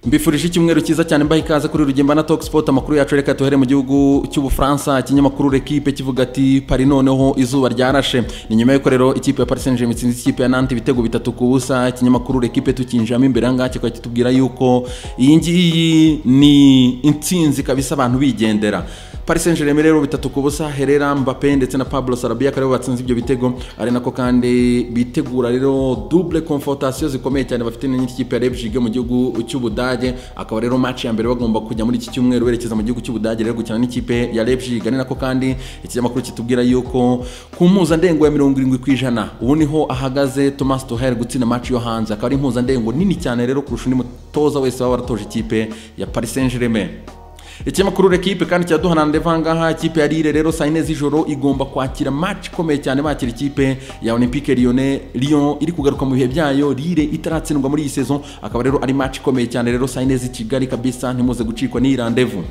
mbifurije icyumweru cyiza cyane mbaha ikaze kuri Rugimba na Talk Sport amakuru yacu reka tuhere mu gihugu cy'Ubufaransa ikinyamakuru L'Equipe kivuga ati Paris noneho izuba ryarashe ni nyuma y'uko rero ikipe ya Paris Saint-Germain itsinze ikipe ya Nantes ibitego bitatu ku busa ikinyamakuru L'Equipe tukinjiramo imbere aha ngaha kikaba kitubwira yuko iyi ngiyi ni intsinzi kabisa abantu bigendera Paris Saint-Germain rero bitatu ku busa Herrera Mbappe ndetse na Pablo Sarabia kare batsinze ibyo bitego ari nako kandi bitegura rero double confrontation zikomeye cyane bafite n'ikipe ya Leipzig mu gihugu cy'Ubudage akaba rero match ya mbere bagomba kujya muri iki cyumweru berekeza mu gihugu cy'Ubudage rero gukina n'ikipe ya Leipzig ari nako kandi ikinyamakuru kitubwira yuko ku mpuzandengo ya mirongo irindwi ku ijana ubu niho ahagaze Thomas Tuchel gutsinda match yo hanze akaba ari impuzandengo nini cyane rero kurusha undi mutoza wese waba waratoje ikipe ya Paris Saint-Germain ikinyamakuru L'Equipe kandi kiraduhana ndetse ahangaha ikipe ya Lille rero saa yine z'ijoro igomba kwakira match ikomeye cyane bakira ikipe ya Olympique Lyonnais Lyon iri kugaruka mu bihe byayo Lille itaratsindwa muri iyi sezo akaba rero ari match ikomeye cyane rero saa yine z'i Kigali kabisa ntimuze gucikwa n'iyi randevu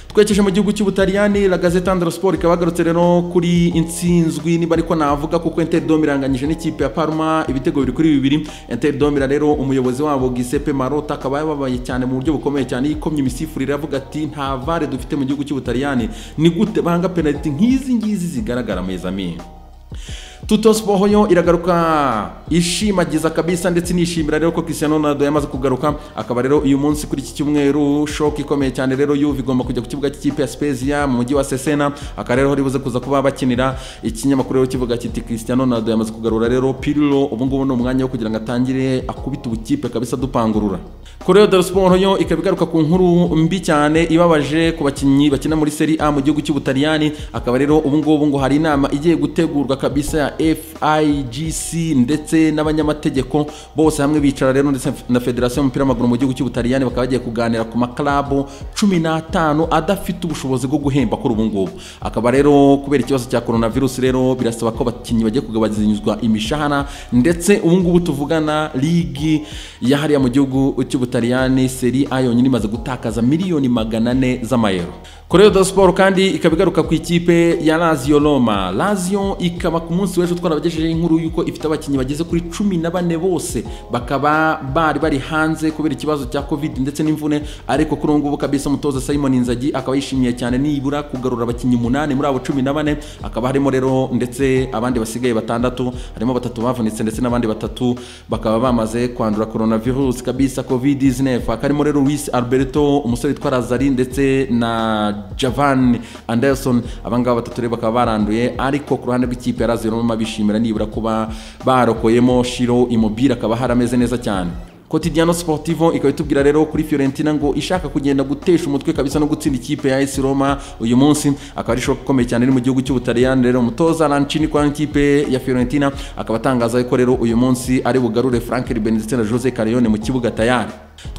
twekeje mu gihugu cy'ubutaliyani la gazeta andro sport ikaba yagarutse rero kuri intsinzwi niba ariko navuga kuko inter dom iranganyije n'ikipe ya parma ibitego biri kuri bibiri inter dom rero umuyobozi wabo gisepe marota akaba yababaye cyane mu buryo bukomeye cyane yikomye imisifurire avuga ati nta vare dufite mu gihugu cy'ubutaliyani ni gute banga penaliti nk'izi ngizi zigaragara mu izamini tuto siporo yo iragaruka ishimagiza kabisa ndetse nishimira rero ko Cristiano Ronaldo yamaze kugaruka akaba rero uyu munsi kuri iki cyumweru shock ikomeye cyane rero Juve igomba kujya ku kibuga cy'ikipe ya Spezia mu mujyi wa Cesena akaba rero ribuze kuza kuba bakinira ikinyamakuru rero kivuga kiti Cristiano Ronaldo yamaze kugarura rero Pirlo ubu ngubu ni umwanya wo kugira ngo atangire akubite ubukipe kabisa dupangurura Correo dello Sport yo ikaba igaruka ku nkuru mbi cyane ibabaje ku bakinnyi bakina muri Serie A mu gihugu cy'Ubutaliyani akaba rero ubu ngubu ngo hari inama igiye gutegurwa kabisa FIGC ndetse n'abanyamategeko bose hamwe bicara rero ndetse na federasiyo y'umupira w'amaguru mu gihugu cy'ubutaliyani bakaba bagiye kuganira ku maklabu cumi n'atanu adafite ubushobozi bwo guhemba kuri ubu ngubu akaba rero kubera ikibazo cya coronavirus rero birasaba ko abakinnyi bagiye kugabanyirizwa imishahara ndetse ubu ngubu tuvugana ligi ya hariya mu gihugu cy'ubutaliyani seri a yonyine imaze gutakaza miliyoni magana ane z'amayero Correo dello Sport kandi ikaba igaruka ku ikipe ya Lazio Roma Lazio ikaba ku munsi w'ejo twarabagejejeho inkuru y'uko ifite abakinnyi bageze kuri cumi na bane bose bakaba bari bari hanze kubera ikibazo cya covid ndetse n'imvune ariko kuri ubu ngubu kabisa umutoza Simon Inzagi akaba yishimiye cyane nibura kugarura abakinnyi umunani muri abo cumi na bane akaba harimo rero ndetse abandi basigaye batandatu harimo batatu bavunitse ndetse n'abandi batatu bakaba bamaze kwandura coronavirus kabisa covid 19 akarimo rero Luis Alberto umusore witwa Lazari ndetse na Javan Anderson abangaba batatu rero bakaba baranduye ariko ku ruhande rw'ikipe ya Lazio Roma bishimira nibura kuba barokoyemo Shiro Immobile akaba harameze neza cyane Quotidiano Sportivo ikaba itubwira rero kuri Fiorentina ngo ishaka kugenda gutesha umutwe kabisa no gutsinda ikipe ya AS Roma uyu munsi akaba ari shock ikomeye cyane iri mu gihugu cy'Ubutaliyani rero umutoza Lanchini kwa ikipe ya Fiorentina akaba atangaza ko rero uyu munsi ari bugarure Frank Ribery ndetse na Jose Carrion mu kibuga tayari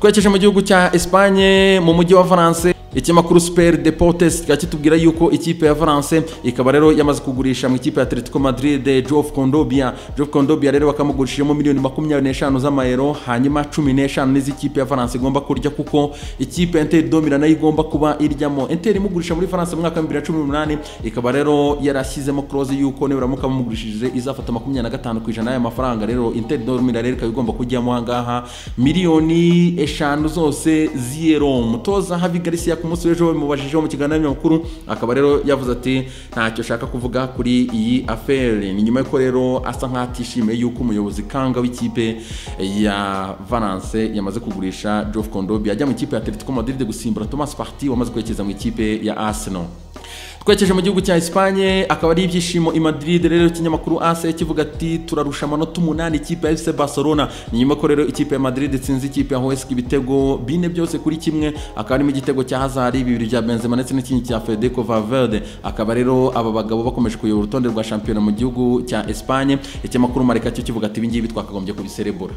twekeje mu gihugu cya Espagne mu mujyi wa France ikinyamakuru super deportes kikaba kitubwira yuko ikipe ya valence ikaba rero yamaze kugurisha mu ikipe ya atletico madrid jof kondobia jof kondobia rero bakamugurishijemo miliyoni makumyabiri n'eshanu z'amayero hanyuma cumi n'eshanu n'iz'ikipe ya valence igomba kurya kuko ikipe ya inter domira nayo igomba kuba iryamo inter imugurisha muri valence mu mwaka wa bibiri na cumi n'umunani ikaba rero yarashyizemo close yuko nibaramuka bamugurishije izafata makumyabiri na gatanu ku ijana y'aya mafaranga rero inter domira rero ikaba igomba kujyamo aha ngaha miliyoni eshanu zose z'iyero umutoza havi garcia ku munsi w'ejo bamubajijeho mu kiganiro n'abanyamakuru akaba rero yavuze ati ntacyo ashaka kuvuga kuri iyi aferi ni nyuma y'uko rero asa nk'atishimiye yuko umuyobozi kanga w'ikipe ya valence yamaze kugurisha jof kondobi ajya mu ikipe ya atletico madrid gusimbura thomas party wamaze kwerekeza mu ikipe ya arsenal twekeje mu gihugu cya Espagne akaba ari ibyishimo i Madrid rero ikinyamakuru AS kivuga ati turarusha amanota umunani ikipe ya FC Barcelona ni nyuma ko rero ikipe ya Madrid itsinze ikipe ya Huesca ibitego bine byose kuri kimwe akaba arimo igitego cya Hazard bibiri bya Benzema ndetse n'ikindi cya Federico Valverde akaba rero aba bagabo bakomeje kuyobora urutonde rwa shampiyona mu gihugu cya Espagne ikinyamakuru Marca cyo kivuga ati ibi ngibi twakagombye kubiserebura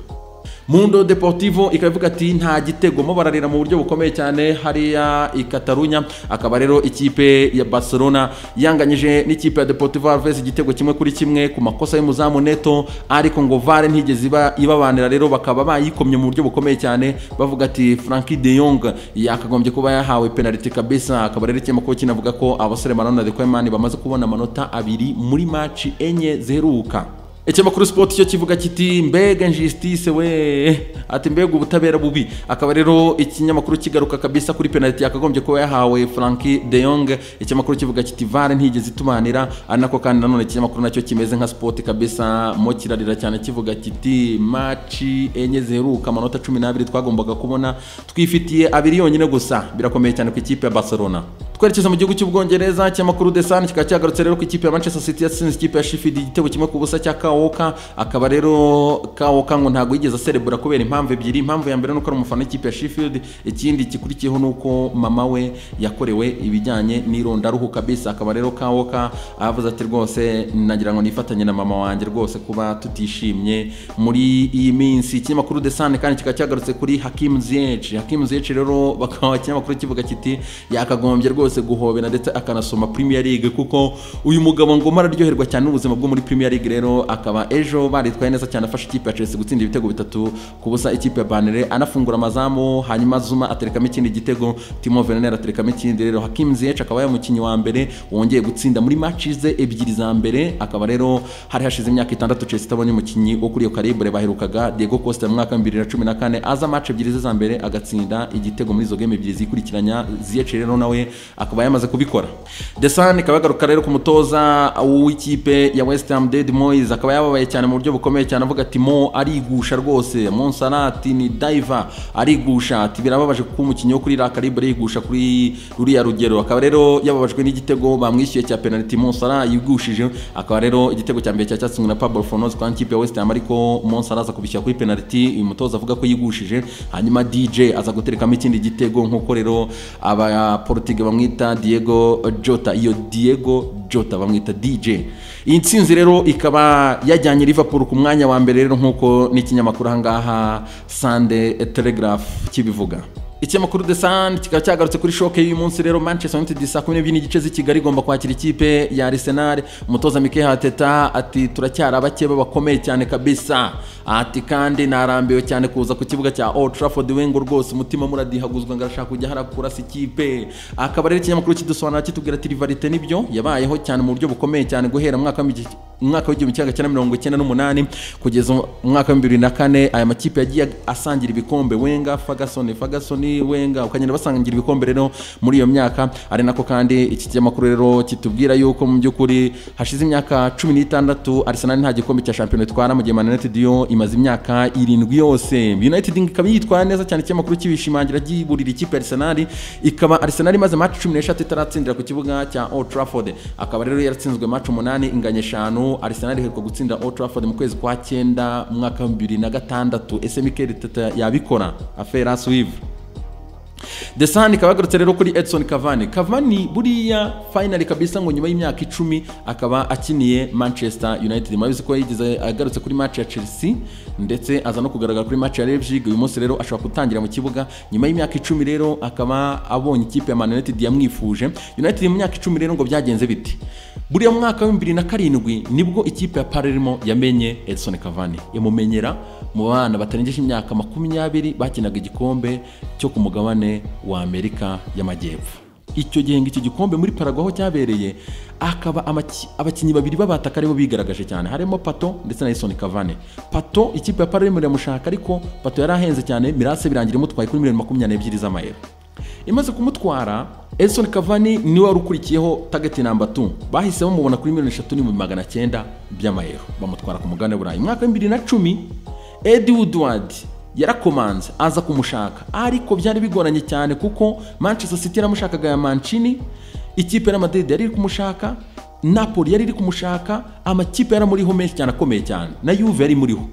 Mundo Deportivo ikaba ivuga ati nta gitego mo bararira mu buryo bukomeye cyane hariya i Katarunya akaba rero ikipe ya Barcelona yanganyije n'ikipe ya Deportivo Alaves igitego kimwe kuri kimwe ku makosa y'umuzamu Neto ariko ngo VAR ntigeze iba ibabanira rero bakaba bayikomye mu buryo bukomeye cyane bavuga ati Frankie De Jong yakagombye kuba yahawe penalty kabisa akaba rero ikinyamakuru kinavuga ko abasore Maradona de Koeman bamaze kubona amanota abiri muri match enye ziheruka ikinyamakuru sipoti cyo kivuga kiti mbega injisitise we ati mbega ubutabera bubi akaba rero ikinyamakuru kigaruka kabisa kuri penaliti yakagombye kuba yahawe franki de yong ikinyamakuru kivuga kiti vare ntigeze itumanira ari nako kandi nanone ikinyamakuru nacyo kimeze nka sipoti kabisa mo kirarira cyane kivuga kiti maci enye ziheruka amanota cumi n'abiri twagombaga kubona twifitiye abiri yonyine gusa birakomeye cyane ku ikipe ya barcelona twerekeza mu gihugu cy'ubwongereza ikinyamakuru de san kikaba cyagarutse rero ku ikipe ya manchester city yatsinze ikipe ya shifidi igitego kimwe ku busa cya kawoka akaba rero kawoka ngo ntabwo yigeze aserebura kubera impamvu ebyiri impamvu ya mbere ni uko ari umufana w'ikipe ya shifield ikindi gikurikiyeho ni uko mama we yakorewe ibijyanye n'irondaruhu kabisa akaba rero kawoka avuze ati rwose nagira ngo nifatanye na mama wanjye rwose kuba tutishimye muri iyi minsi ikinyamakuru de san kandi kikaba cyagarutse kuri hakimu ziyeci hakimu ziyeci rero bakaba ikinyamakuru kivuga kiti yakagombye rwose guhobera ndetse akanasoma premier league kuko uyu mugabo ngo araryoherwa cyane n'ubuzima bwo muri premier league rero akaba ejo baritwaye neza cyane afashe ikipe ya Chelsea gutsinda ibitego bitatu ku busa ikipe ya Banere anafungura amazamu hanyuma Zuma aterekamo ikindi gitego Timo Werner aterekamo ikindi rero Hakim Ziyech akaba yamukinnyi wa mbere wongeye gutsinda muri matches ze ebyiri za mbere akaba rero hari hashize imyaka itandatu Chelsea itabonye umukinnyi wo kuri iyo calibre baherukaga Diego Costa mu mwaka wa 2014 aza match ebyiri ze za mbere agatsinda igitego muri izo game ebyiri zikurikiranya Ziyech rero nawe akaba yamaze kubikora Desan ikaba yagaruka rero ku mutoza w'ikipe ya West Ham David Moyes akaba yababaye cyane mu buryo bukomeye cyane avuga ati mo arigusha rwose Monsarat ni diver arigusha ati birababaje kuko umukinnyi wo kuri la calibre yigusha kuri ruriya rugero akaba rero yababajwe n'igitego bamwishyuye cya penalty Monsara yigushije akaba rero igitego cya mbere cya cyatsinzwe na Pablo Fornoz kwa ikipe ya West Ham ariko Monsara aza kubishyira kuri penalty uyu mutoza avuga ko yigushije hanyuma DJ aza guterekamo ikindi gitego nk'uko rero aba Portugal bamwita Diego Jota iyo Diego Jota bamwita DJ iyi nsinzi rero ikaba yajyanye Liverpool ku mwanya wa mbere rero nk'uko n'ikinyamakuru aha ngaha Sunday Telegraph kibivuga ikinyamakuru de sand kikaba cyagarutse kuri shoke y'uyu munsi rero manchester united saa kumi n'ebyiri n'igice z'i kigali igomba kwakira ikipe ya arsenal umutoza mike hateta ati turacyari abake bakomeye cyane kabisa ati kandi narambiwe cyane kuza ku kibuga cya old trafford wengo rwose umutima muradihaguzwa ngo arashaka kujya harakurasa ikipe akaba rero ikinyamakuru kidusobanura kitubwira ati rivarite nibyo yabayeho cyane mu buryo bukomeye cyane guhera mwaka umwaka w'igihumbi kimwe cyenda mirongo icyenda n'umunani kugeza umwaka wa bibiri na kane aya makipe yagiye asangira ibikombe wenga fagasoni fagasoni wenga ukagenda basangira ibikombe rero muri iyo myaka ari nako kandi iki kinyamakuru rero kitubwira yuko mu by'ukuri hashize imyaka cumi n'itandatu Arsenal nta gikombe cya shampiyona itwara mu gihe Man United yo imaze imyaka irindwi yose United ikaba yitwara neza cyane ikinyamakuru kibishimangira giburira ikipe Arsenal ikaba Arsenal imaze match cumi n'eshatu itaratsindira ku kibuga cya Old Trafford akaba rero yaratsinzwe match umunani inganya eshanu Arsenal iheruka gutsinda Old Trafford mu kwezi kwa cyenda mu mwaka wa bibiri na gatandatu ese Mikel Arteta yabikora afera Suivre desani ikaba yagarutse rero kuri edison kavani kavani buriya fayinali kabisa ngo nyuma y'imyaka icumi akaba akiniye manchester united murabizi ko yigeze agarutse kuri match ya chelsea ndetse aza no kugaragara kuri match ya leipzig uyu munsi rero ashobora gutangira mu kibuga nyuma y'imyaka icumi rero akaba abonye ikipe ya man united yamwifuje united mu myaka icumi rero ngo byagenze biti buriya mwaka wa bibiri na karindwi nibwo ikipe ya palermo yamenye edison kavani yamumenyera mu bana batarengeje imyaka makumyabiri bakinaga igikombe cyo ku mugabane wa amerika y'amajyepfo icyo gihe ngo icyo gikombe muri paraguaho cyabereye akaba abakinnyi babiri b'abataka aribo bigaragaje cyane harimo pato ndetse na isoni kavane pato ikipe ya palermo iramushaka ariko pato yari ahenze cyane mirase birangira imutwaye kuri miliyoni makumyabiri n'ebyiri z'amayero imaze kumutwara edison kavani niwe wari ukurikiyeho tageti namba tu bahise bamubona kuri miliyoni eshatu n'ibihumbi magana cyenda by'amayero bamutwara ku mugabane burayi mu mwaka w'ibiri na cumi edi woodward yarakomanze aza kumushaka ariko byari bigoranye cyane kuko manchester city yaramushakaga ya mancini ikipe y'amadede yari iri kumushaka napoli yari iri kumushaka amakipe yaramuriho menshi cyane akomeye cyane na yuve yari imuriho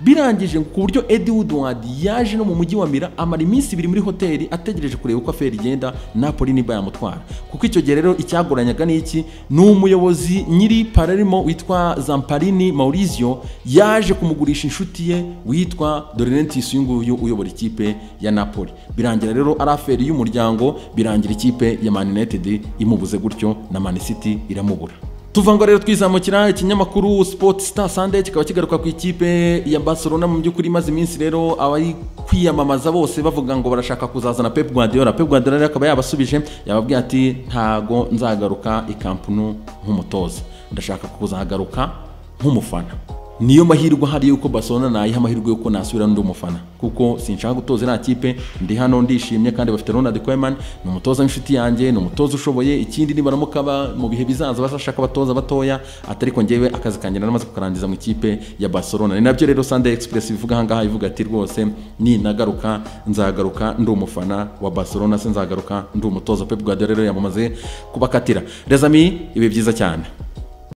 birangije ku buryo edi woodward yaje no mu mujyi wa mira amara iminsi ibiri muri hoteli ategereje kureba uko aferi igenda napoli niba yamutwara kuko icyo gihe rero icyagoranyaga n'iki ni umuyobozi nyiri palermo witwa zamparini maurizio yaje kumugurisha inshuti ye witwa dorinentis uyu nguyu uyobora ikipe ya napoli birangira rero ari aferi y'umuryango birangira ikipe ya man united imubuze gutyo na man city iramubura tuvango rero twizamukira ikinyamakuru sport star sunday kikaba kigaruka ku ikipe ya barcelona mu by'ukuri imaze iminsi rero abari kwiyamamaza bose bavuga ngo barashaka kuzazana pep guardiola pep guardiola rero akaba yabasubije yababwiye ati ntago nzagaruka ikampunu nk'umutoza ndashaka kuzagaruka nk'umufana niyo mahirwe ahari yuko Barcelona nayiha amahirwe yuko nasubira ndi umufana kuko sinshaka gutoza iriya kipe ndi hano ndishimye kandi bafite Ronald Koeman ni umutoza w'inshuti yanjye ni umutoza ushoboye ikindi nibaramuka ba- mu bihe bizaza bazashaka abatoza batoya atari ko ngewe akazi kanjye naramaze kukarangiza mu ikipe ya Barcelona ni nabyo rero Sunday Express ivuga aha ngaha ivuga ati rwose ninagaruka nzagaruka ndi umufana wa Barcelona se nzagaruka ndi umutoza Pep Guardiola yamamaze kubakatira les amis ibi byiza cyane